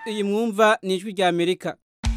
iyi mwumva ni ijwi rya amerika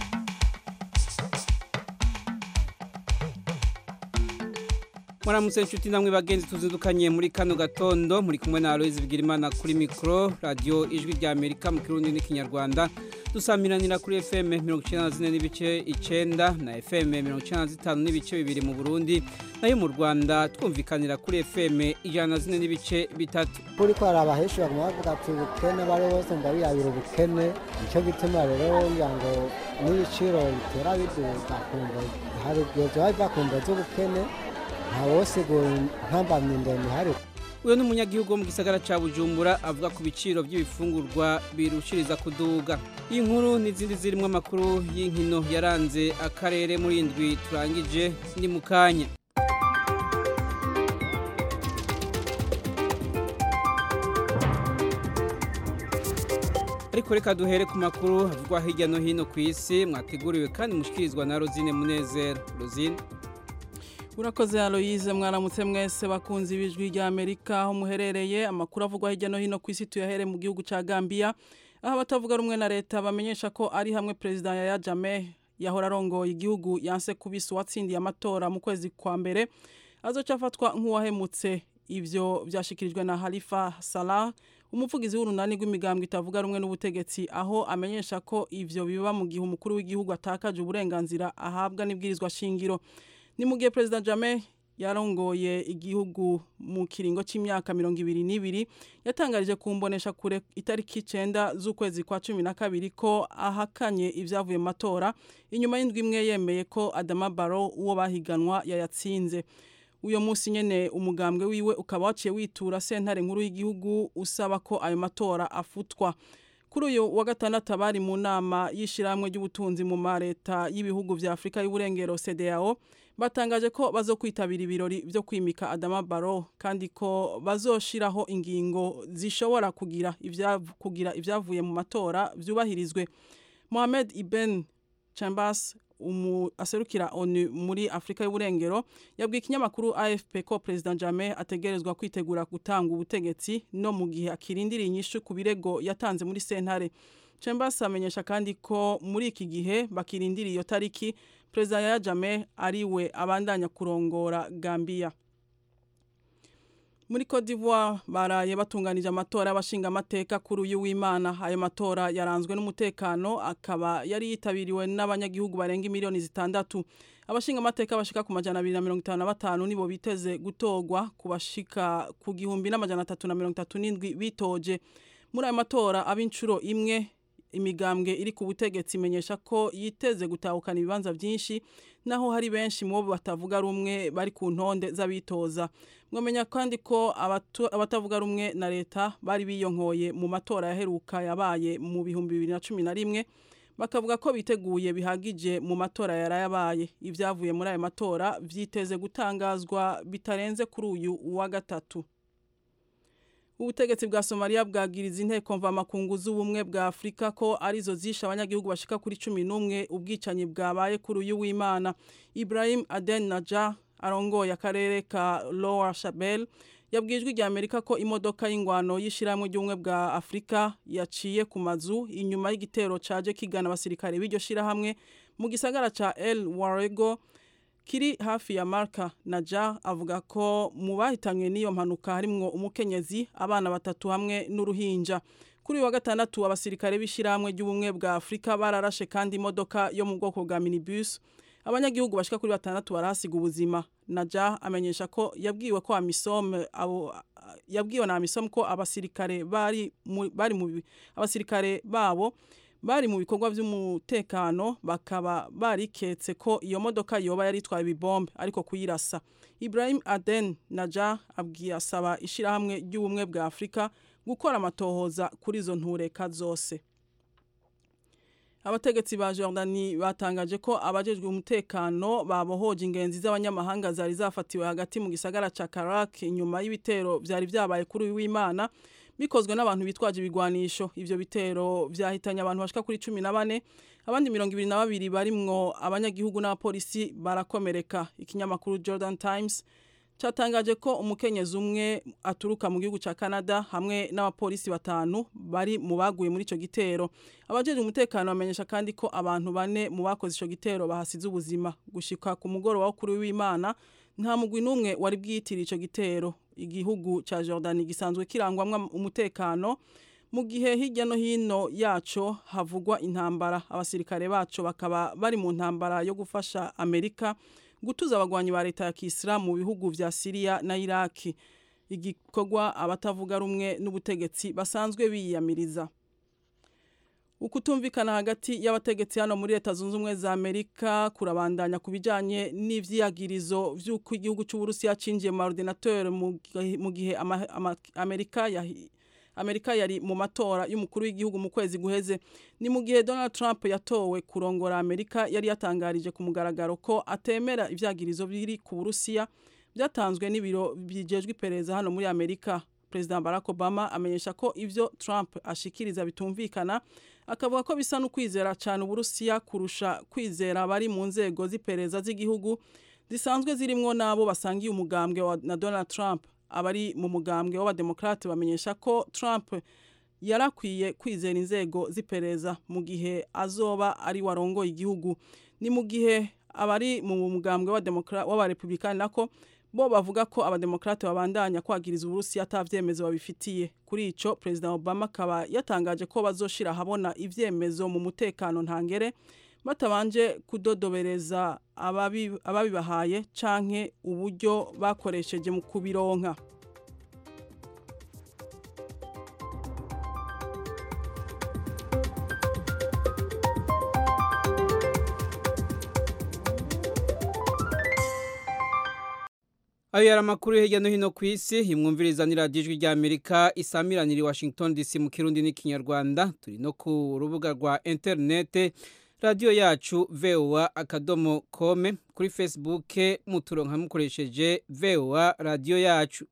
muramutse inshuti namwe bagenzi tuzindukanye muri kano gatondo muri kumwe na Aloise Bigirimana kuri mikro radio ijwi rya Amerika mu kirundi n'ikinyarwanda dusamiranira kuri FM 94 n'ibice 9 na FM 95 n'ibice bibiri mu Burundi nayo mu Rwanda twumvikanira kuri FM 104 n'ibice bitatu kuri ko arabaheshi baguma bavuga ati ubukene bari bose ndabiyabira ubukene nicyo gituma rero ngo n'ibiciro bitera biduka kumva hari igihe byaba biva ku mvo z'ubukene ntawosigura ntambamye ndende ihari uyu ni umunyagihugu wo mu gisagara cya bujumbura avuga ku biciro by'ibifungurwa birushiriza kuduga iyi nkuru n'izindi zirimo amakuru y'inkino yaranze akarere muri indwi turangije ni mu kanya ariko reka duhere ku makuru havugwa hirya no hino ku isi mwateguriwe kandi mushikirizwa na rozine munezero rozine urakoze Aloise mwaramutse mwese bakunze ibijwi rya Amerika aho muherereye amakuru avugwa hirya no hino ku isi tuyahere mu gihugu ca Gambia aho abatavuga rumwe na leta bamenyesha ko ari hamwe president Yaya Jammeh yahora arongoye igihugu yanse kubisa uwatsindiye amatora mu kwezi kwa mbere azoca afatwa nk'uwahemutse ivyo vyashikirijwe na Halifa Salah umuvugizi w'urunani rw'imigambwe itavuga rumwe n'ubutegetsi aho amenyesha ko ivyo biba mu gihe umukuru w'igihugu atakaje uburenganzira ahabwa n'ibwirizwa shingiro ni mu gihe perezida Jammeh yarongoye igihugu mu kiringo cy'imyaka mirongo ibiri n'ibiri yatangarije ku mbonesha kure itariki icyenda z'ukwezi kwa cumi na kabiri ko ahakanye ibyavuye mu matora inyuma y'indwi imwe yemeye ko Adama Barrow uwo bahiganwa yayatsinze uyo munsi nyene umugambwe wiwe ukaba waciye witura sentare nkuru y'igihugu usaba ko ayo matora afutwa kuri uyu wa gatandatu abari mu nama y'ishyirahamwe ry'ubutunzi mu mareta y'ibihugu vya Afrika y'uburengero CEDEAO batangaje ko bazokwitabira ibirori byo kwimika Adama Barrow kandi ko bazoshiraho ingingo zishobora kugira ivyavu kugira ivyavuye mu matora vyubahirizwe Mohamed Ibn Chambas umu aserukira ONU muri Afrika y'uburengero yabwiye ikinyamakuru AFP ko President Jammeh ategerezwa kwitegura gutanga ubutegetsi no mu gihe akirindiriye inyishu ku birego yatanze muri sentare Chambers amenyesha kandi ko muri iki gihe bakirindiriye iyo tariki President Yaya Jammeh ariwe abandanya kurongora Gambia muri Cote d'Ivoire baraye batunganije amatora y'abashinga amateka kuri uyu w'Imana ayo matora yaranzwe n'umutekano akaba yari yitabiriwe n'abanyagihugu barenga miliyoni zitandatu abashinga amateka bashika ku majana 255 nibo biteze gutogwa kubashika ku gihumbi n'amajana 337 bitoje muri ayo matora ab'incuro imwe imigambwe iri ku butegetsi imenyesha ko yiteze gutahukana ibibanza byinshi naho hari benshi mu bo batavuga rumwe bari ku ntonde z'abitoza mwamenya kandi ko abatavuga rumwe na leta bari biyonkoye mu matora yaheruka yabaye mu bihumbi bibiri na cumi na rimwe bakavuga ko biteguye bihagije mu matora yarayabaye ibyavuye muri ayo matora vyiteze gutangazwa bitarenze kuri uyu wa gatatu ubutegetsi bwa Somalia bwagiriza inteko mvamakungu z'ubumwe bwa Afrika ko arizo zisha abanyagihugu bashika kuri 11 ubwicanyi bwabaye kuri uyu w'Imana Ibrahim Aden Najah arongoye akarere ka Lower Shabelle yabwijwe rya Amerika ko imodoka y'ingwano y'ishiramwe ry'ubumwe bwa Afrika yaciye ku mazu inyuma y'igitero caje kigana abasirikare b'iryo shirahamwe mu gisagara ca El Warego kiri hafi ya Marka Naja avuga ko mu bahitanywe n'iyo mpanuka harimwo umukenyezi abana batatu hamwe n'uruhinja kuri uyu wa gatandatu abasirikare b'ishyirahamwe ry'ubumwe bwa Afurika bararashe kandi imodoka yo mu bwoko bwa minibus abanyagihugu bashika kuri batandatu barahasiga ubuzima Naja amenyesha ko yabwiwe ko amisome abo yabwiwe na amisom ko abasirikare bari mu, bari mu abasirikare babo bari mu bikorwa by'umutekano bakaba bariketse ko iyo modoka yoba yari itwaye ibibombe ariko kuyirasa Ibrahim Aden Naja abwiye asaba ishirahamwe ry'ubumwe bwa Afrika gukora amatohoza kuri izo ntureka zose abategetsi ba Jordani batangaje ko abajejwe umutekano babohoje ingenzi z'abanyamahanga zari zafatiwe hagati mu gisagara ca Karak inyuma y'ibitero vyari vyabaye kuri w'Imana bikozwe n'abantu bitwaje ibigwanisho ivyo bitero vyahitanye abantu bashika kuri 14 abandi 22 barimwo abanyagihugu n'abapolisi barakomereka ikinyamakuru Jordan Times cyatangaje ko umukenyezi umwe aturuka mu gihugu cya Canada hamwe n'abapolisi batanu bari mu baguye muri ico gitero abajeje umutekano bamenyesha kandi ko abantu bane mu bakoze ico gitero bahasize ubuzima gushika ku mugoroba wo kuri w'Imana nta mugwi n'umwe wari bwitira ico gitero igihugu cya Jordan gisanzwe kirangwamwa umutekano mu gihe hirya no hino yaco havugwa intambara abasirikare baco bakaba bari mu ntambara yo gufasha Amerika gutuza abagwanyi ba leta ya Kisilamu mu bihugu vya Syria na Iraki igikorwa abatavuga rumwe n'ubutegetsi basanzwe biyamiriza ukutumvikana hagati y'abategetsi hano muri leta zunze ubumwe za Amerika kurabandanya kubijanye n'ivyiyagirizo vy'uko igihugu cy'u Burusiya cinjiye mu ordinateur mu gihe ama, ama, Amerika yahi Amerika yari mu matora y'umukuru w'igihugu mu kwezi guheze ni mu gihe Donald Trump yatowe kurongora Amerika yari yatangarije ku mugaragaro ko atemera ivyagirizo biri ku Burusiya byatanzwe n'ibiro bijejwe iperereza hano muri Amerika President Barack Obama amenyesha ko ivyo Trump ashikiriza bitumvikana akavuga ko bisa no kwizera cyane Uburusiya kurusha kwizera bari mu nzego z'iperereza z'igihugu zisanzwe zirimwo nabo basangiye umugambwe na Donald Trump abari mu mugambwe w'abademokrate bamenyesha ko Trump yarakwiye kwizera inzego z'iperereza mu gihe azoba ari warongoye igihugu ni mu gihe abari mu mugambwe w'abarepublikani nako bo bavuga ko abademokrate babandanya kwagiriza uburusiya atavyemezo babifitiye kuri ico President Obama akaba yatangaje ko bazoshira ahabona ivyemezo mu mutekano ntangere batabanje kudodobereza ababibahaye canke uburyo bakoresheje mu kubironka ayo yari amakuru hirya no hino ku isi imwumviriza ni radiyo ijwi ry'amerika isamiranira i washington dc mu kirundi n'ikinyarwanda turi no ku rubuga rwa interinete radiyo yacu voa akadomo kome kuri facebook muturonka mukoresheje voa radiyo yacu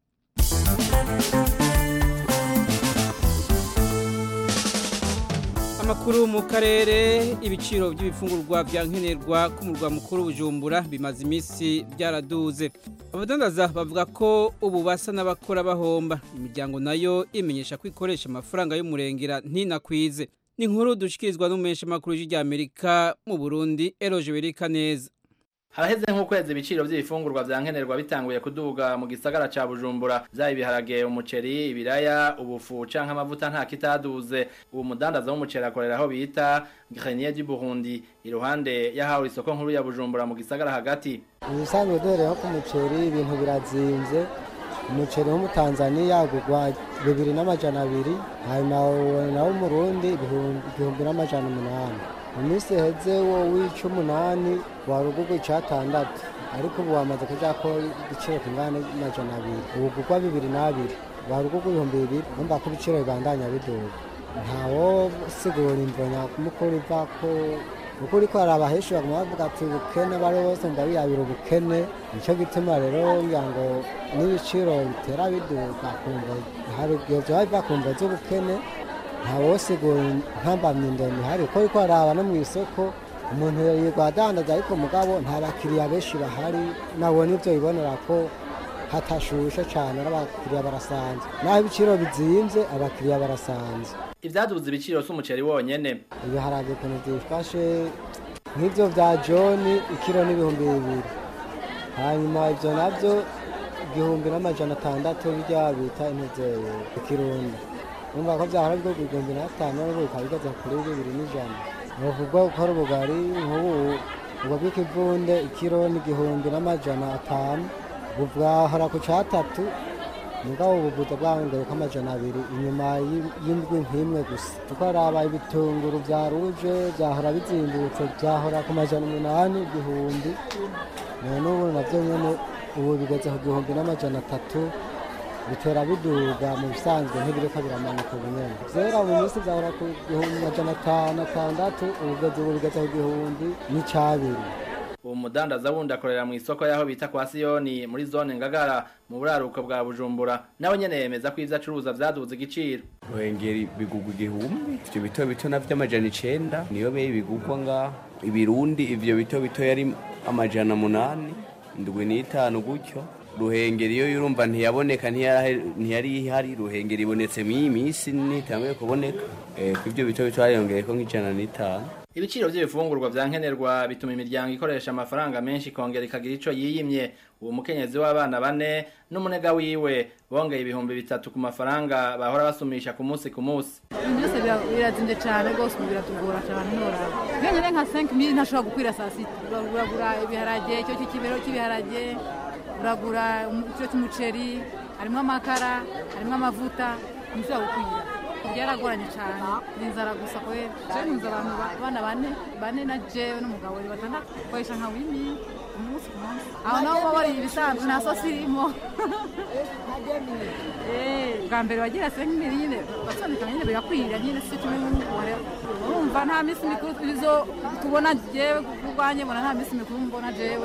amakuru mu karere ibiciro by'ibifungurwa bya nkenerwa ku murwa mukuru bujumbura bimaze iminsi byaraduze abadandaza bavuga ko ubu basa n'abakora bahomba imiryango nayo imenyesha ko ikoresha amafaranga y'umurengera ntinakwize ni inkuru dushikirizwa n'umumenyesha makuru y'Amerika mu Burundi Eroje Berika neza haraheze nk'ukwezi ibiciro by'ibifungurwa bya nkenerwa bitanguye kuduga mu gisagara ca Bujumbura byaba ibiharage umuceri ibiraya ubufu canke amavuta nta kitaduze ubu mudandaza w'umuceri akorera aho bita Grenier du Burundi iruhande yahawe isoko nkuru ya Bujumbura mu gisagara hagati ibisanzwe duhereyeho ku muceri ibintu birazinze umuceri wo mu Tanzania gugwa bibiri n'amajana abiri hanyuma nawo umurundi igihumbi n'amajana umunani mu minsi iheze wo w'icumunani wari ugugwa icatandatu ariko ubu wamaze kuja ko igiciro kingana n'amajana abiri ubu gugwa bibiri n'abiri wari ugugwa ibihumbi bibiri numva ko ibiciro bibandanya biduga ntawo sigura imvo nyakumukuru iva ko uko uriko araba henshi baguma bavuga ati ubukene bari bose mba biyabira ubukene nico gituma rero ngira ngo n'ibiciro bitera biduga kumva hari igihe vyoba biva ku mvo z'ubukene ntawosigura ntambamye ndende ihari uko uriko araba no mw'isoko umuntu yirwa adandaza ariko mugabo nta bakiriya benshi bahari nabo nivyo bibonera ko hatashushe cane n'abakiriya barasanzwe naho ibiciro bizimvye abakiriya barasanzwe ivyaduze ibiciro s'umuceri wonyene ibiharage ukuntu vyifashe nk'ivyo vya joni ikiro n'ibihumbi bibiri hanyuma ivyo navyo igihumbi n'amajana atandatu birya bita intuzeye ikirundi numva ko vyahora bigurwa igihumbi n'atanu n'ubu bikaba bigeze kuri bibiri n'ijana nuvugwa gukora ubugari nk'ubu ubwo bw'ikivunde ikiro n'igihumbi n'amajana atanu ubu bwahora ku catatu mugabo ubuvuza bwahongeye ko amajana abiri inyuma y'indwi nk'imwe gusa tukaraba ibitunguru vya ruje vyahora bizimbutse vyahora ku majana umunani igihumbi none ubu navyo nyene ubu bigeze ku gihumbi n'amajana atatu bitera biduga mu bisanzwe ntibiriko biramanuka ubu nyene vyera mu minsi vyahora ku gihumbi amajana atanu atandatu ubu bigeze ubu bigeze ku gihumbi n'icabiri uwo mudandaza wundi akorera mu isoko y'aho bita kwa siyoni muri zone ngagara mu buraruko bwa bujumbura nawe nyene yemeza ko ivyo acuruza vyaduze igiciro ruhengeri bigugwa igihumbi ivyo bito bito navyo amajana icenda niyo beyi bigugwa ngaho ibirundi ivyo bito bito yari amajana munani indwi n'itanu gutyo ruhengeri iyo urumva ntiyaboneka ntiyari ihari ruhengeri ibonetse mu iyi minsi ntitanguye kuboneka ku ibyo bito bito hariyongeye ko nk'ijana n'itanu ibiciro by'ibifungurwa vya nkenerwa bituma imiryango ikoresha amafaranga menshi ikongera ikagira ico yiyimye uwo mukenyezi w'abana bane n'umunega wiwe bongeye ibihumbi bitatu ku mafaranga bahora basumisha ku munsi ku munsi ibintu byose birazimvye cane rwose ubu biratugora cane ntoraba nkenyene nka 5 mili ntashobora gukwira saa sita uragura ibiharage icyo cy'ikibero cy'ibiharage uragura ikiro cy'umuceri harimwo amakara harimwo amavuta ntishobora gukwira byaragoranye cyane ni inzara gusa kubera jewe ntunze abantu abana bane bane na jewe n'umugabo ni batandatu koresha nka wimi umunsi ku munsi aho naho baba bariye ibisanzwe nta sosi irimo bwa mbere wagira se nk'imiri nyine basondeka nyine bigakwira nyine si kimwe n'umugore urumva nta minsi mikuru izo tubona jewe kurwanye mbona nta minsi mikuru mbona jewe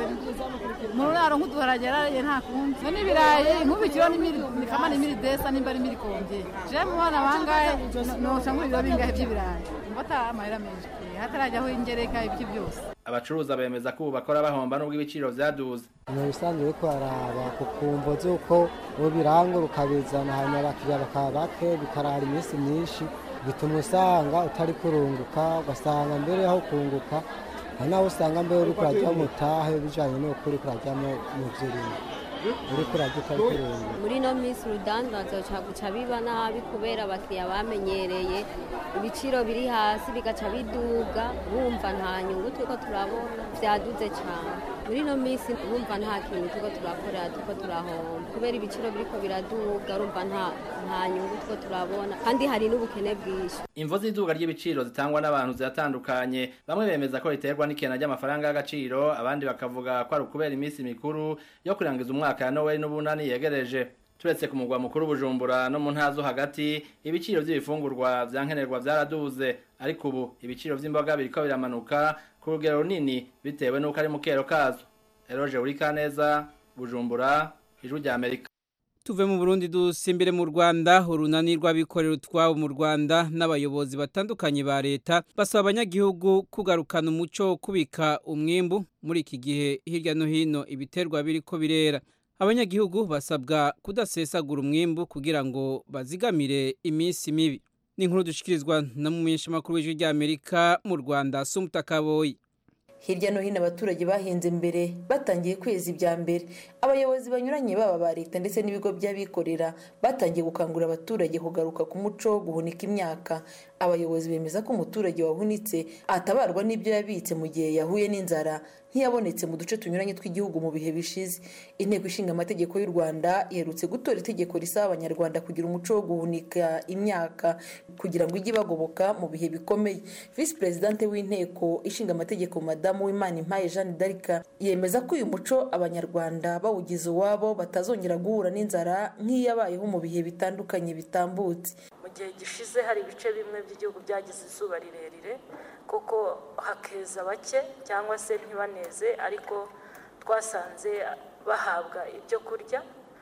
mu ruraro nk'uduharage rariye nta kundi so n'ibirayi nk'ubikiro ni kama ni miri desa nimba ari miri kombye jewe mu bana bangahe noca nk'ibiro bingahe by'ibirayi mbata amahera menshi hatarajyaho ingereka ibiki byose abacuruza bemeza ko ubu bakora bahomba nubwo ibiciro vyaduze ni ibisanzwe ariko baraba ku kumvo z'uko uwo birangura ukabizana hanyuma abakiriya bakaba bake bikarara iminsi myinshi bituma usanga utari kurunguka ugasanga mbere yaho kunguka hari naho usanga mbere uri kurajya mutahe bijanye n'uko uri kurajyamo mu vy'urimo uri kurajya utari kurunguka muri ino minsi urudandazo guca biba nabi kubera abakiriya bamenyereye ibiciro biri hasi bigaca biduga bumva nta nyungu turiko turabona vyaduze cane muri ino minsi urumva nta kintu turiko turakorera turiko turahomba kubera ibiciro biriko biraduga urumva nta nta nyungu turiko turabona kandi hari n'ubukene bwinshi imvo z'iduga ry'ibiciro zitangwa n'abantu ziratandukanye bamwe bemeza ko riterwa n'ikena ry'amafaranga y'agaciro abandi bakavuga ko ari ukubera iminsi mikuru yo kurangiza umwaka ya noweli n'ubunani yegereje turetse ku mugwa mukuru bujumbura no mu ntara zo hagati ibiciro by'ibifungurwa vya nkenerwa vyaraduze ariko ubu ibiciro vy'imboga biriko biramanuka ku rugero runini bitewe n'uko ari mu kero kazo eroje urikaneza bujumbura ijwi rya amerika tuve mu Burundi dusimbire mu Rwanda urunani rw'abikorera utwabo mu Rwanda n'abayobozi batandukanye ba leta basaba abanyagihugu kugarukana umuco wo kubika umwimbu muri iki gihe hirya no hino ibiterwa biriko birera abanyagihugu basabwa kudasesagura umwimbu kugira ngo bazigamire iminsi mibi ni inkuru dushikirizwa na mumenyesha makuru w'ijwi rya Amerika mu Rwanda Sumutakaboyi hirya no hino abaturage bahinze mbere batangiye kweza ibya mbere abayobozi banyuranye baba ba leta ndetse n'ibigo by'abikorera batangiye gukangurira abaturage kugaruka ku muco wo guhunika imyaka abayobozi bemeza ko umuturage wahunitse atabarwa n'ibyo yabitse mu gihe yahuye n'inzara nk'iyabonetse mu duce tunyuranye tw'igihugu mu bihe bishize inteko ishinga amategeko y'u rwanda iherutse gutora itegeko risaba abanyarwanda kugira umuco wo guhunika imyaka kugira ngo ijye ibagoboka mu bihe bikomeye visi perezidante w'inteko ishinga amategeko madamu w'imana impaye jeanne d'arc yemeza ko uyu muco abanyarwanda bawugize uwabo batazongera guhura n'inzara nk'iyabayeho mu bihe bitandukanye bitambutse mu gihe gishize hari ibice bimwe by'igihugu byagize izuba rirerire kuko hakeza bake cyangwa se ntibaneze ariko twasanze bahabwa ibyo kurya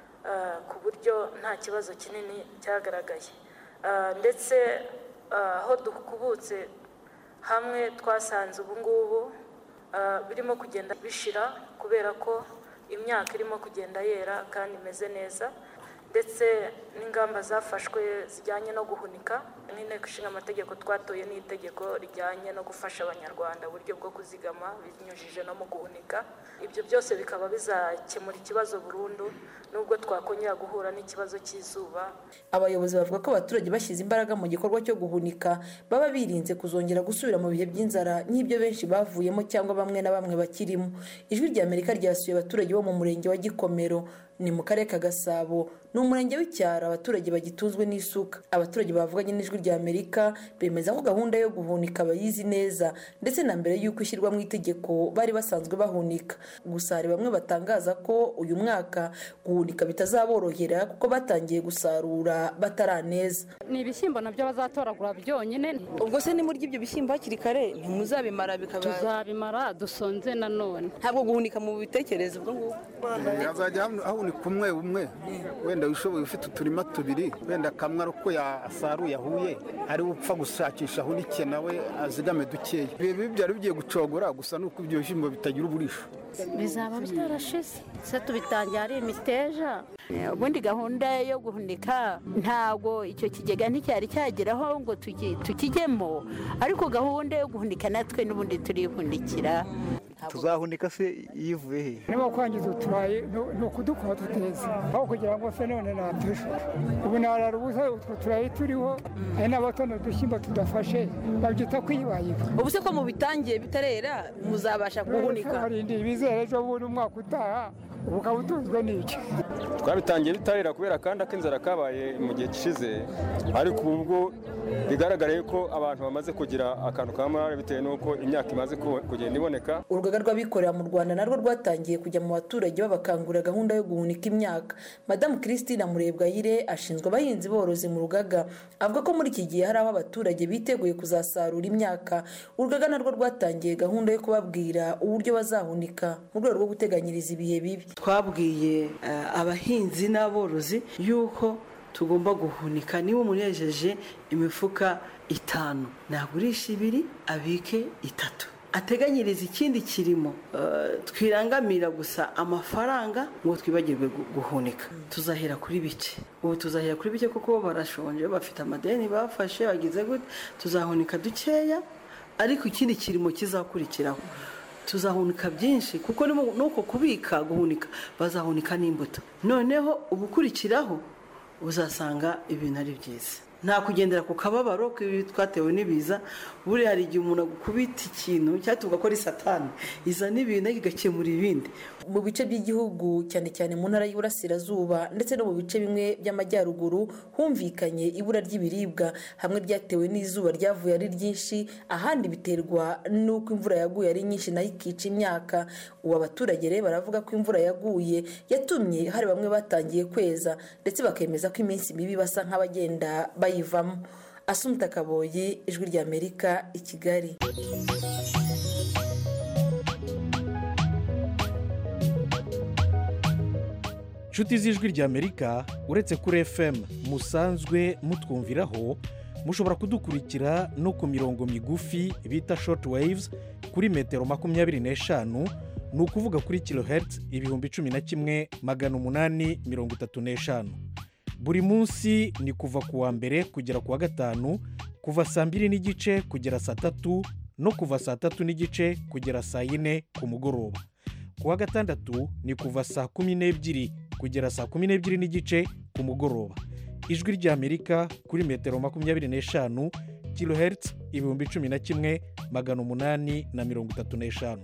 ku buryo nta kibazo kinini cyagaragaye ndetse aho dukubutse hamwe twasanze ubu ngubu birimo kugenda bishira kubera ko imyaka irimo kugenda yera kandi imeze neza ndetse n'ingamba zafashwe zijyanye no guhunika n'inteko ishinga amategeko twatoye n'itegeko rijyanye no gufasha abanyarwanda uburyo bwo kuzigama binyujije no mu guhunika ibyo byose bikaba bizakemura ikibazo burundu nubwo twakongera guhura n'ikibazo cy'izuba abayobozi bavuga ko abaturage bashyize imbaraga mu gikorwa cyo guhunika baba birinze kuzongera gusubira mu bihe by'inzara nk'ibyo benshi bavuyemo cyangwa bamwe na bamwe bakirimo ijwi rya amerika ryasuye abaturage bo mu murenge wa gikomero ni mu karere ka gasabo ni umurenge w'icyaro abaturage bagitunzwe n'isuka abaturage bavuganye n'ijwi rya amerika bemeza ko gahunda yo guhunika bayizi neza ndetse na mbere y'uko ishyirwa mu itegeko bari basanzwe bahunika gusa hari bamwe batangaza ko uyu mwaka guhunika bitazaborohera kuko batangiye gusarura bataraneza ni ibishyimbo nabyo bazatoragura byonyine ubwo se nimurya ibyo bishyimbo hakiri kare ntimuzabimara bikaba tuzabimara dusonze nanone ntabwo guhunika mu bitekerezo ubwo ngubwo yazajya ahunika umwe umwe wenda wishoboye ufite uturima tubiri wenda kamwe ari uko yasaruye ahuye ari upfa gushakisha ahunike nawe azigame dukeya ibi byari bigiye gucogora gusa nuko ibyo bishyimbo bitagira uburisho bizaba byarashize se tubitangiye ari imiteja ubundi gahunda yo guhunika ntabwo icyo kigega nticyari cyageraho ngo tuki- tukijyemo ariko gahunda yo guhunika natwe n'ubundi turihunikira tuzahunika se yivuye he niba kwangiza uturayi ni- ni ukudukora tuteza aho kugira ngo se none natujwe ubu narara ubusa utwo turayi turiho hari n'abatono udushyimbo tudafashe babyita kwibayiba ubu se ko mubitangiye bitarera muzabasha guhunika harindi ibizere ejo bundi umwaka utaha ubu ukaba utunzwe n'iki twabitangiye bitarera kubera kandi ak'inzara kabaye mu gihe gishize ariko ubu bwo bigaragara ko abantu bamaze kugira akantu ka morale bitewe n'uko imyaka imaze ku- kugenda iboneka urugaga rw'abikorera mu rwanda narwo rwatangiye kujya mu baturage babakangurira gahunda yo guhunika imyaka madamu christine murebwayire ashinzwe abahinzi borozi mu rugaga avuga ko muri iki gihe hari aho abaturage biteguye kuzasarura imyaka urugaga narwo rwatangiye gahunda yo kubabwira uburyo bazahunika mu rwego rwo guteganyiriza ibihe bibi twabwiye eh, abahinzi n'aborozi yuko tugomba guhunika niba umuntu yejeje imifuka itanu nagurisha ibiri abike itatu ateganyiriza ikindi kirimo eh, twirangamira gusa amafaranga ngo twibagirwe gu- guhunika tuzahera kuri bike ubu tuzahera kuri bike kuko bo barashonje bafite amadeni bafashe bagize gute tuzahunika dukeya ariko ikindi kirimo kizakurikiraho tuzahunika byinshi kuko ni mu- nuko kubika guhunika bazahunika n'imbuto noneho ubukurikiraho uzasanga ibintu ari byiza nta kugendera ku kababaro k'ibi twatewe n'ibiza buriya hari igihe umuntu agukubita ikintu cyangwa tuvuga ko ari satani izana ibintu ariko igakemura ibindi mu bice by'igihugu cyane cyane mu ntara y'Iburasirazuba ndetse no mu bice bimwe by'amajyaruguru humvikanye ibura ry'ibiribwa hamwe ryatewe n'izuba ryavuye ari ryinshi ahandi biterwa n'uko imvura yaguye ari nyinshi nayo ikica imyaka ubu abaturage rero baravuga ko imvura yaguye yatumye hari bamwe batangiye kweza ndetse bakemeza ko iminsi mibi basa nk'abagenda bayivamo asumta kaboyi ijwi ry'amerika i kigali nshuti z'ijwi ry'amerika uretse kuri fm musanzwe mutwumviraho mushobora kudukurikira no ku mirongo migufi bita short waves kuri metero makumyabiri n'eshanu ni ukuvuga kuri kilohertz ibihumbi cumi na kimwe magana umunani mirongo itatu n'eshanu buri munsi ni kuva ku wa mbere kugera ku wa gatanu kuva saa mbiri n'igice kugera saa tatu no kuva saa tatu n'igice kugera saa yine ku mugoroba ku wa gatandatu ni kuva saa kumi n'ebyiri kugera saa kumi n'ebyiri n'igice ku mugoroba ijwi ry'amerika kuri metero makumyabiri n'eshanu kilohertz ibihumbi cumi na kimwe magana umunani na mirongo itatu n'eshanu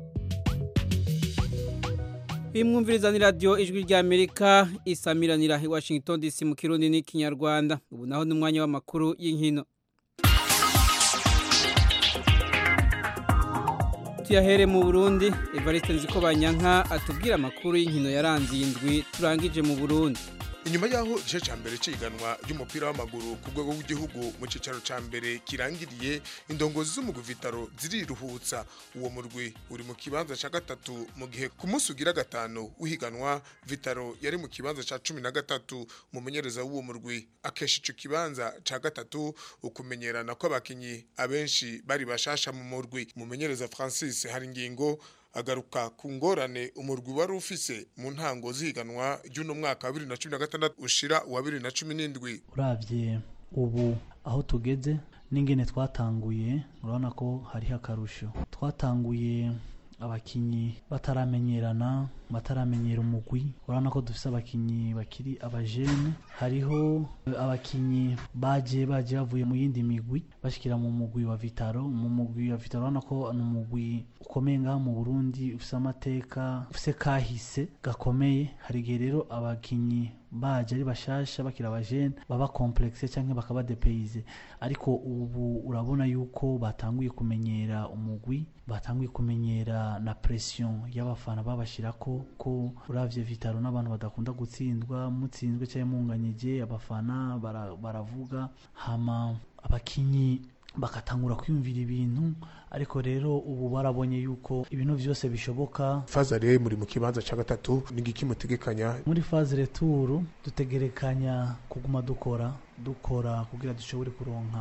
Imwumviriza ni radio ijwi rya Amerika isamiranira i Washington DC mu Kirundi n'ikinyarwanda ubu naho n'umwanya w'amakuru y'inkino tuyahere mu Burundi Evariste Nzikobanyanka atubwira amakuru y'inkino yaranze iyi ndwi turangije mu Burundi inyuma y'aho igice cya mbere cy'iganwa ry'umupira w'amaguru ku rwego rw'igihugu mu cyicaro cya mbere kirangiriye indongozi z'umugwi vitaro ziriruhutsa uwo murwi uri mu kibanza cya gatatu mu gihe ku munsi ugira gatanu w'ihiganwa vitaro yari mu kibanza cya cumi na gatatu umumenyereza w'uwo murwi akesha icyo kibanza cya gatatu ukumenyerana kw'abakinnyi abenshi bari bashasha mu murwi umumenyereza francis hari ingingo agaruka ku ngorane umurwi wari ufise mu ntango zihiganwa ry'uno mwaka wa bibiri na cumi na gatandatu ushira uwa bibiri na cumi n'indwi urabye ubu aho tugeze n'ingene twatanguye urabona ko hariho akarusho twatanguye abakinnyi bataramenyerana bataramenyera umugwi urabona ko dufite abakinnyi bakiri abajene hariho abakinnyi baje baje bavuye mu yindi migwi bashyikira mu mugwi wa vitaro mu mugwi wa vitaro urabona ko ni umugwi ukomeye ngaha mu burundi ufite amateka ufite kahise gakomeye hari igihe rero abakinnyi baje ari bashasha bakira abajene baba complexe cyangwa bakaba depayize ariko ubu urabona yuko batanguye kumenyera umugwi batanguye kumenyera na pression y'abafana babashyira ko ko uravye vitaro n'abantu badakunda gutsindwa mutsinzwe cyangwa munganyije abafana bara- baravuga hama abakinyi bagatangura kwiyumvira ibintu ariko rero ubu barabonye yuko ibintu byose bishoboka faza rero muri mu kibanza cya gatatu n'igiki mutegekanya muri faze returu dutegerekanya kuguma dukora dukora kugira dushobore kuronka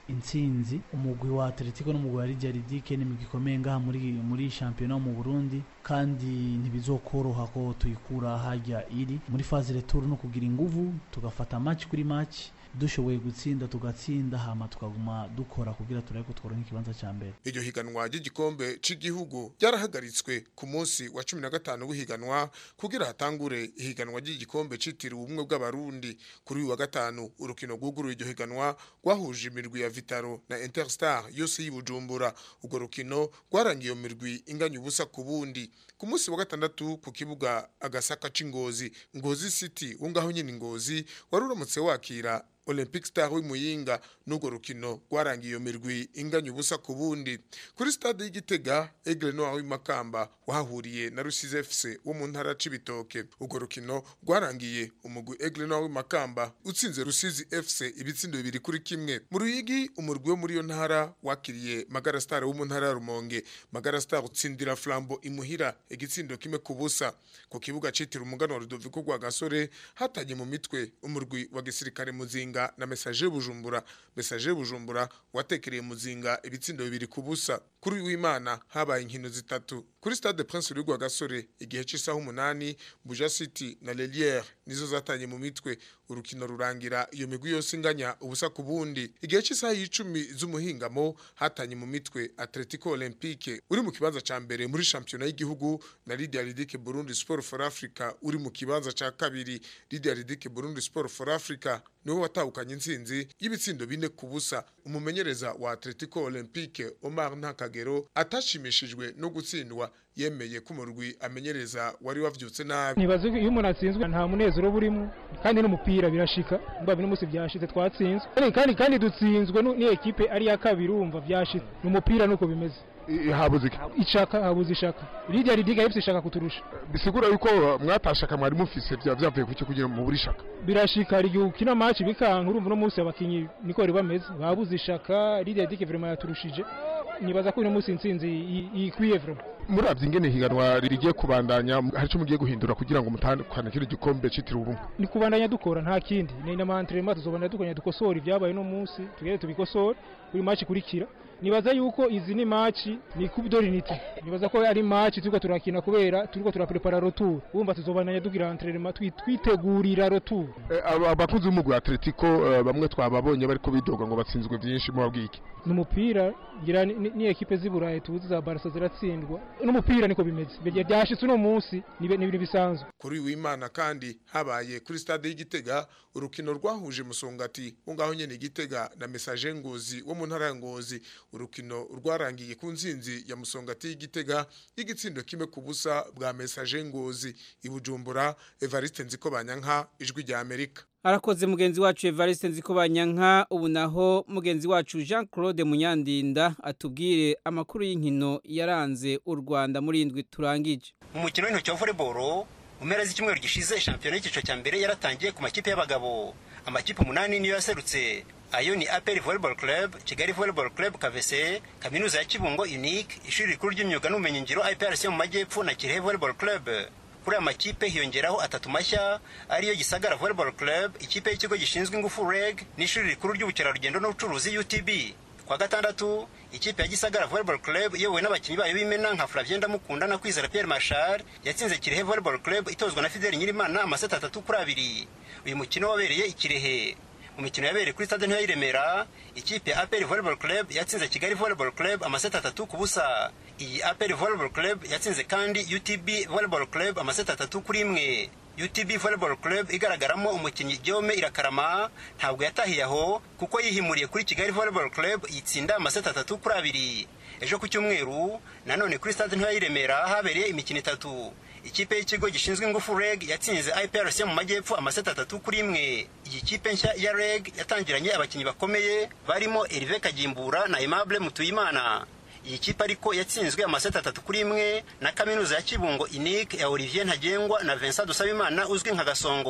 intsinzi umugwi wa atletico n'umugwi wa lidia ridike ni imigwi ikomeye ngaha muri muri shampiyona mu burundi kandi ntibizokoroha ko tuyikura hajya iri muri faze retour no kugira inguvu tugafata match kuri match dushoboye gutsinda tugatsinda hama tukaguma dukora kugira turabe ko tworonka ikibanza ca mbere iryo higanwa ry'igikombe c'igihugu ryarahagaritswe ku munsi wa 15 w'ihiganwa kugira hatangure ihiganwa ry'igikombe citiriwe ubumwe bw'abarundi kuri uyu wa gatanu urukino rwuguruye iryo higanwa rwahuje imirwi ya Vitaro na Interstar yose y'Ibujumbura urwo rukino rwarangiye iyo mirwi inganya ubusa ku bundi ku munsi wa gatandatu ku kibuga agasaka c'ingozi ngozi city wo ngaho nyine ngozi wari uramutse wakira Olympic Star w'Imuyinga n'urwo rukino rwarangiye iyo mirwi inganya ubusa ku bundi kuri stade y'Igitega Aigle Noir w'imakamba wahahuriye na Rusizi FC wo mu ntara c'ibitoke urwo rukino rwarangiye umugwi Aigle Noir w'imakamba utsinze Rusizi FC ibitsindo bibiri kuri kimwe mu ruyigi umurwi wo muri iyo ntara wakiriye Magara Star wo mu ntara ya Rumonge Magara Star utsindira Flambo imuhira igitsindo kimwe ku busa ku kibuga citira umugano wa Rudoviko rwa Gasore hatanye mu mitwe umurwi wa gisirikare muzinga muzinga na message bujumbura message bujumbura watekereye muzinga ibitsindo bibiri ku busa kuri w'Imana habaye inkino zitatu kuri stade Prince Louis rwa Gasore igihe cy'isaha umunani Buja City na Lelière nizo zatanye mu mitwe urukino rurangira iyo migwi yose inganya ubusa ku bundi igihe cy'isaha y'icumi z'umuhingamo hatanye mu mitwe Atletico Olympique uri mu kibanza ca mbere muri championnat y'igihugu na Lydia Ridike Burundi Sport for Africa uri mu kibanza ca kabiri Lydia Ridike Burundi Sport for Africa niwe watahukanye intsinzi y'ibitsindo bine ku busa umumenyereza wa Atletico Olympique Omar Ntakagero atashimishijwe no gutsindwa yemeye ko umurwi amenyereza wari wavyutse nabi ntibaze iyo umuntu atsinzwe nta munezero burimo kandi n'umupira birashika mba bino musi byashitse twatsinzwe kandi kandi kandi dutsinzwe ni ekipe ari ya kabiri urumva byashitse n'umupira nuko bimeze habuze iki ishaka habuze ishaka rijya ridiga yipse ishaka kuturusha bisigura yuko mwatashaka mwari mufise bya byavuye kuki kugira mu buri shaka birashika igihe ukina match bikanka urumva no munsi abakinyi niko bari bameze babuze ishaka rijya ridiga vraiment yaturushije nibaza ko uno munsi intsinzi ikwiye vraiment muravye ingene higanwa rigiye kubandanya hari cyo mugiye guhindura kugira ngo mutandukane kiri gikombe citiriwe ubumwe ni kubandanya dukora nta kindi ni na entraînement tuzobandanya dukanya dukosora ibyabaye no munsi tugere tubikosora kuri match kurikira nibaza yuko izi ni match ni coupe d'orinite nibaza ko ari match turiko turakina kubera turiko turaprepara retour urumva tuzobandanya dugira entraînement twitegurira retour abakunzi b'umugwi wa Atletico bamwe twababonye bariko bidoga ngo batsinzwe byinshi mu babwiki n'umupira ngira ni ekipe z'iburayi tuzi za Barca ziratsindwa n'umupira niko bimeze byashitse uno munsi ni ibintu bisanzwe kuri w'Imana kandi habaye kuri stade y'Igitega urukino rwahuje musongati wo ngaho nyene Igitega na message ngozi wo mu ntara ya ngozi urukino rwarangiye ku nzinzi ya musongati y'Igitega y'igitsindo kimwe ku busa bwa message ngozi ibujumbura Evariste Nziko Banyanka ijwi rya Amerika arakoze mugenzi wacu Evariste Nziko Banyanka ubu naho mugenzi wacu Jean Claude Munyandinda atubwire amakuru y'inkino yaranze u Rwanda muri indwi turangije mu mukino w'intoki wa volleyball mu mpera z'icyumweru gishize shampiyona y'icyiciro cya mbere yaratangiye ku makipe y'abagabo amakipe umunani niyo yaserutse ayo ni aperi volleyball club kigali volleyball club kavese kaminuza ya kibungo unique ishuri rikuru ry'imyuga n'ubumenyingiro iprc mu majyepfo na kirehe volleyball club kuri aya makipe hiyongeraho atatu mashya ariyo gisagara volleyball club ikipe y'ikigo gishinzwe ingufu reg n'ishuri rikuru ry'ubukerarugendo n'ubucuruzi utb kwa gatandatu ikipe ya gisagara volleyball club iyobowe n'abakinnyi bayo b'imena nka flavien ndamukunda na kwizera pierre marshal yatsinze kirehe volleyball club itozwa na fideli nyirimana amaseti atatu kuri abiri uyu mukino wabereye ikirehe mu mikino yabereye kuri stade ntoya y'iremera ikipe ya aperi volleyball club yatsinze kigali volleyball club amaseti atatu ku busa iyi aperi volleyball club yatsinze kandi utb volleyball club amaseti atatu kuri imwe utb volleyball club igaragaramo umukinnyi Guillaume irakarama ntabwo yatahiye aho kuko yihimuriye kuri kigali volleyball club yitsinda amaseti atatu kuri abiri ejo ku cyumweru nanone kuri stade ntoya y'iremera habereye imikino itatu ikipe y'ikigo gishinzwe ingufu reg yatsinze iprc mu majyepfo amaseti atatu kuri imwe iyi kipe nshya ya reg yatangiranye abakinnyi bakomeye barimo erive kagimbura na aimable mutuyimana iyi kipe ariko yatsinzwe amaseti atatu kuri imwe na kaminuza ya kibungo unique ya olivier ntagengwa na vincent dusabimana uzwi nka gasongo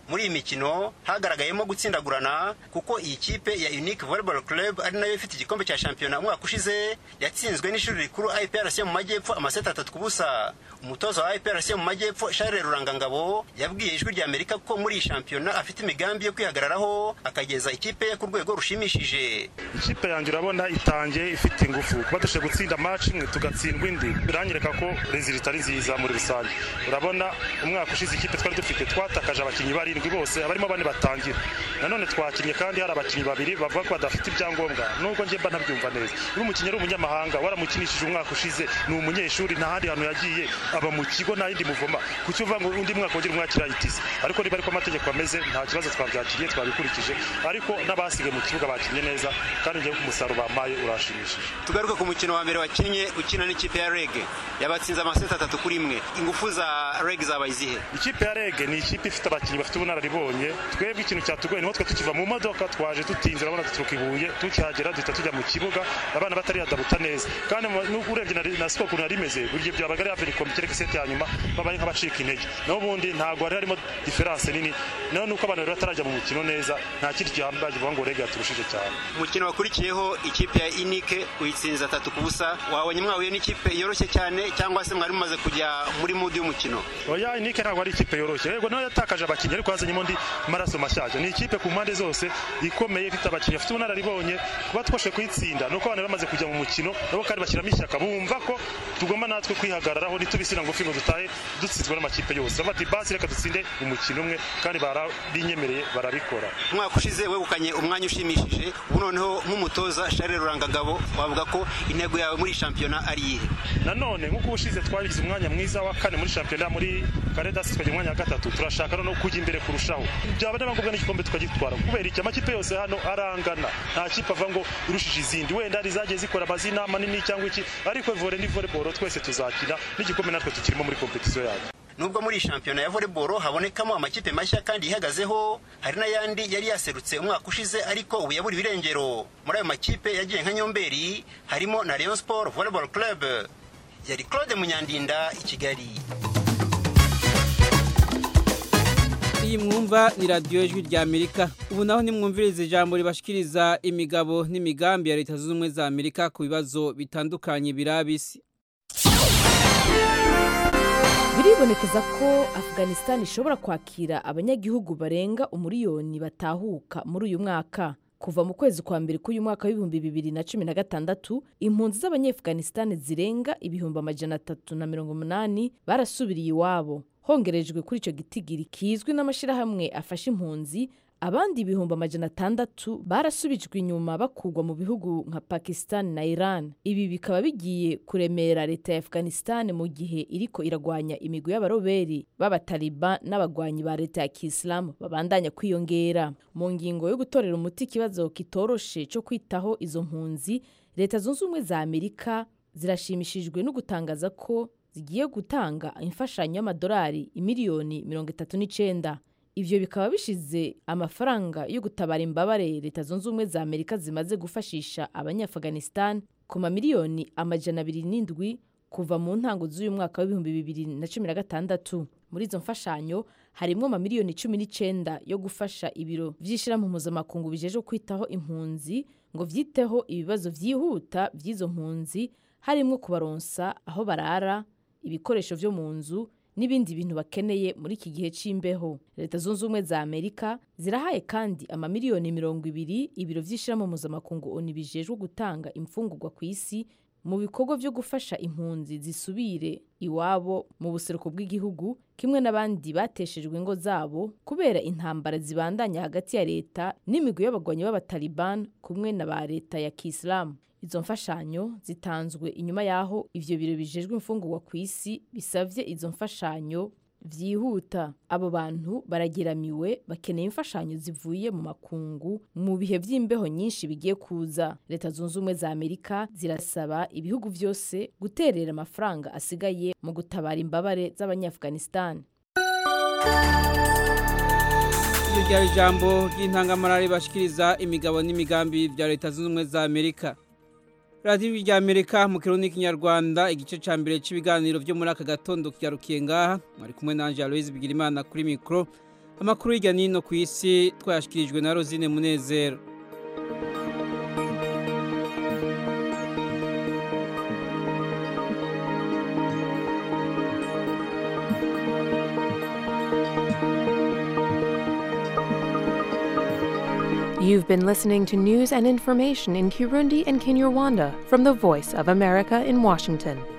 muri iyi mikino hagaragayemo gutsindagurana kuko iyi kipe ya unique volleyball club ari nayo ifite igikombe cya shampiyona umwaka ushize yatsinzwe n'ishuri rikuru iprc mu majyepfo amaseti atatu ku busa umutoza wa iprc mu majyepfo charles rurangangabo yabwiye ijwi rya amerika ko muri iyi shampiyona afite imigambi yo kwihagararaho akageza ikipe ye ku rwego rushimishije ikipe yanjye urabona itangiye ifite ingufu kuba dushoboye gutsinda match imwe tugatsindwa indi biranyereka ko rezilita ari nziza muri rusange urabona umwaka ushize ikipe twari dufite twatakaje abakinnyi barindwi bose abarimo bane batangira nanone twakinnye kandi hari abakinnyi babiri bavuga ko badafite ibyangombwa nubwo njye mba ntabyumva neza iyo umukinnyi ari umunyamahanga waramukinishije umwaka ushize ni umunyeshuri nta handi hantu yagiye aba mu kigo nta yindi muvoma kuki uvuga ngo undi mwaka wongera umwakira itisi ariko niba ariko amategeko ameze nta kibazo twabyakiriye twabikurikije ariko n'abasigaye mu kibuga bakinnye neza kandi ngewe ku musaruro bampaye urashimishije tugaruke ku mukino wa mbere wakinnye ukina n'ikipe ya rege yabatsinze amaseti atatu kuri imwe ingufu za rege zabaye izihe ikipe ya rege ni ikipe ifite abakinnyi bafite ubunararibonye twebwe ikintu cyatugoye niho twe tukiva mu modoka twaje dutinze urabona duturuka ibuye tukihagera duhita tujya mu kibuga abana batari yadabuta neza kandi n'ubwo urebye na siko ukuntu yari imeze buri gihe byabaga ari averiko mu kereka iseti ya nyuma babaye nk'abacika intege naho ubundi ntabwo hari harimo diferanse nini naho nuko abantu bari batarajya mu mukino neza nta kindi gihambaye kivuga ngo rege yaturushije cyane umukino wakurikiyeho ikipe ya inike uyitsinze atatu ku busa wabonye mwahuye n'ikipe yoroshye cyane cyangwa se mwari mumaze kujya muri mudi y'umukino oya inike ntabwo ari ikipe yoroshye yego nayo yatakaje abakinnyi ariko hazanyemo undi maraso mashyashya ni ikipe ku mpande zose ikomeye ifite abakinnyi bafite ubunararibonye kuba twashoboye kuyitsinda nuko abantu bamaze kujya mu mukino nabo kandi bashyiramo ishyaka bumva ko tugomba natwe kwihagararaho ntitubisira ngufi ngo dutahe dutsinzwe n'amakipe yose bavuga ati basi reka dutsinde umukino umwe kandi barabinyemereye barabikora umwaka ushize wegukanye umwanya ushimishije ubu noneho nk'umutoza Charles Rurangagabo wavuga ko intego yawe muri shampiyona ari iyihe nanone nk'uko ubushize twagize umwanya mwiza wa kane muri shampiyona muri karedasi tukagira umwanya wa gatatu turashaka noneho kujya imbere kurushaho byaba niba ngombwa n'igikombe tukagitwara kubera iki amakipe yose hano arangana nta kipe ava ngo irushije izindi wenda hari izagiye zikora amazina manini cyangwa iki ariko vore ni volleyball twese tuzakina n'igikombe natwe tukirimo muri kompetisiyo yacu nubwo muri shampiyona ya volleyball habonekamo amakipe mashya kandi yihagazeho hari n'ayandi yari yaserutse umwaka ushize ariko ubu yabura ibirengero muri ayo makipe yagiye nka nyomberi harimo na Rayon Sport Volleyball Club yari Claude Munyandinda i Kigali iyi mwumva ni radiyo ijwi rya amerika ubu naho nimwumviriza ijambo ribashikiriza imigabo n'imigambi ya leta zunze ubumwe za amerika ku bibazo bitandukanye birabisi biribonekeza ko afghanistan ishobora kwakira abanyagihugu barenga umuriyoni batahuka muri uyu mwaka kuva mu kwezi kwa mbere k'uyu mwaka w'ibihumbi bibiri na cumi na gatandatu impunzi z'abanyeafghanistan zirenga ibihumbi amajana atatu na mirongo umunani barasubiriye iwabo hongerejwe kuri icyo gitigiri kizwi n'amashyirahamwe afasha impunzi abandi ibihumbi amajana atandatu barasubijwe inyuma bakurwa mu bihugu nka pakistan na iran ibi bikaba bigiye kuremera leta ya afghanistan mu gihe iriko iragwanya imigwi y'abaroberi b'abataliban n'abagwanyi ba leta ya kisilamu babandanya kwiyongera mu ngingo yo gutorera umuti ikibazo kitoroshe cyo kwitaho izo mpunzi leta zunze ubumwe za amerika zirashimishijwe no gutangaza ko zigiye gutanga imfashanyo y'amadolari imiliyoni mirongo itatu n'icenda ivyo bikaba bishize amafaranga yo gutabara imbabare leta zunze ubumwe za amerika zimaze gufashisha abanyaafghanistan ku mamiliyoni amajana abiri n'indwi kuva mu ntango z'uyu mwaka w'ibihumbi bibiri na cumi na gatandatu muri izo mfashanyo harimwo amamiliyoni cumi n'icenda yo gufasha ibiro vy'ishirahamwe mpuzamakungu bijejwe kwitaho impunzi ngo vyiteho ibibazo vyihuta vy'izo mpunzi harimwo kubaronsa aho barara ibikoresho vyo mu nzu n'ibindi bintu bakeneye muri iki gihe c'imbeho leta zunze ubumwe za amerika zirahaye kandi amamiliyoni mirongo ibiri ibiro vy'ishirahamwe mpuzamakungu oni bijejwe gutanga imfungurwa ku isi mu bikorwa vyo gufasha impunzi zisubire iwabo mu buseruko bw'igihugu kimwe n'abandi bateshejwe ingo zabo kubera intambara zibandanya hagati ya leta n'imigwi y'abagwanyi b'abataliban kumwe na ba leta ya kisilamu izo mfashanyo zitanzwe inyuma y'aho ivyo biro bijejwe imfungurwa ku isi bisavye izo mfashanyo vyihuta abo bantu barageramiwe bakeneye imfashanyo zivuye mu makungu mu bihe vy'imbeho nyinshi bigiye kuza leta zunze ubumwe za amerika zirasaba ibihugu vyose guterera amafaranga asigaye mu gutabara imbabare z'abanyaafghanistan iryo ryari ijambo ry'intangamarare bashikiriza imigabo n'imigambi bya leta zunze ubumwe za amerika radiyo rya amerika mu kirundi n'ikinyarwanda igice cya mbere cy'ibiganiro byo muri aka gatondo kigarukiye ngaha mwari kumwe na aloise bigirimana kuri mikoro amakuru hirya n'ino ku isi twayashyikirijwe na rosine munezero You've been listening to news and information in Kirundi and Kinyarwanda from the Voice of America in Washington.